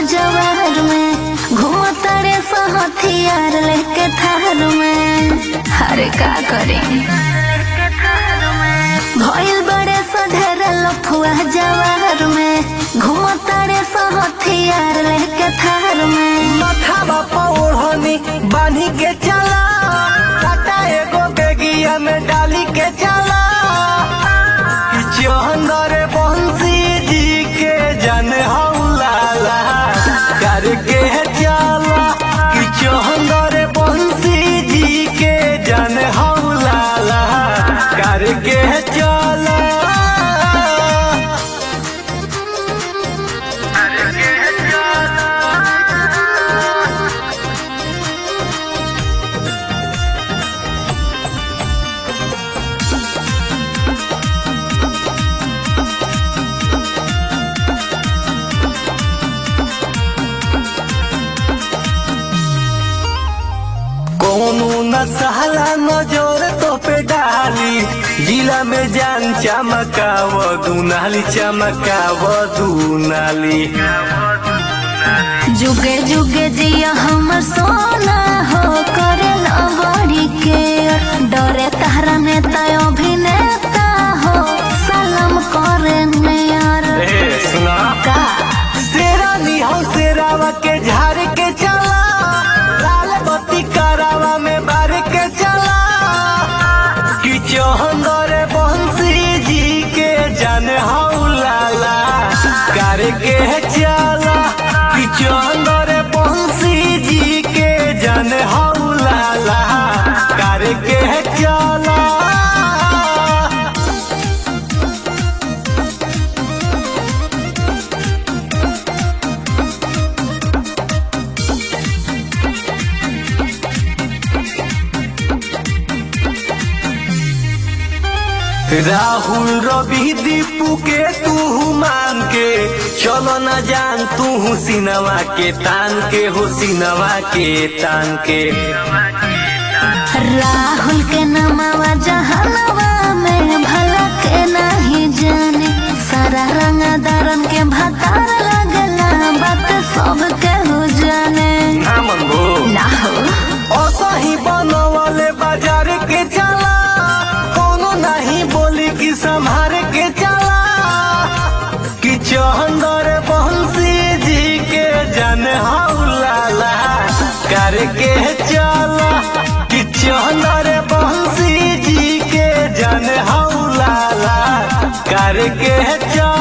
जवार में घूमतारे सहथियार लेके थार में अरे का करे भइल बड़े सधेर लफुआ जवार में घूमतारे सहथियार लेके थार में माथावा पौड़नी बांधी के चला टाटा एगो बेगिया में डाली के चला कि चंदर बंसी जी के जन हौलाला करके चला कि चंदर बंसी जी के जन हौलाला करके चला करके चला कोनो न सहला नजर तो पे डाली जिला में जान चमकाव दुनाली चमकाव दुनाली जुगे जुगे जिया हमर सोना हो करे बड़ी के डरे तारा नेता अभिनेता हो सलाम करे यार ए सुना का शेरानी हो शेरावा के झाड़ के चला लाल बत्ती करावा में बार के चला कि चौहंदर बंसी जी के जन हौलाला करके चला कि चौहंदर बंसी जी के जन हौलाला करके चला राहुल रवि दीपू के तू मान के चलो न जान तू सिनवा के तान के हो सिनवा के तान के राहुल के नमावा जहनवा में भला के नहीं जाने सारा रंग दरन के भतार लगला बात सब के हो जाने ना मन भो ना हो असही बनवले बाजार के चला कोनो नहीं बोली कि संभार के चला कि चौहंदर बंसी जी के जन हौलाला करके चला कि चौहंदर बंसी जी के जन हौलाला करके चला